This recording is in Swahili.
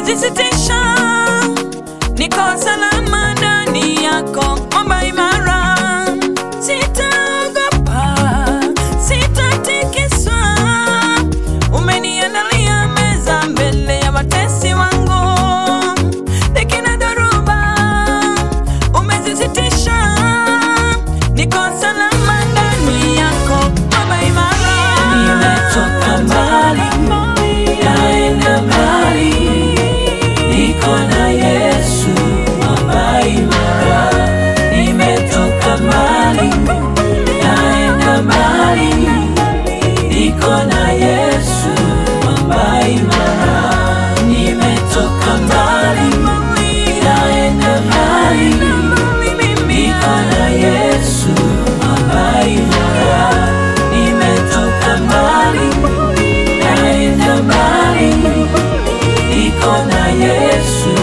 umejisitisha, niko salama ndani yako, mwamba imara. Sitaogopa, sitatikiswa, umeniandalia meza mbele ya watesi wangu. Dhiki na dhoruba umezisitisha, niko salama ndani yako, mwamba imara. Nimetoka mbali, naenda mbali, niko na Yesu mwamba imara. Nimetoka mbali, naenda mbali, niko na Yesu mwamba imara. Nimetoka mbali, naenda mbali, niko na Yesu mwamba imara. Nimetoka mbali, naenda mbali, niko na Yesu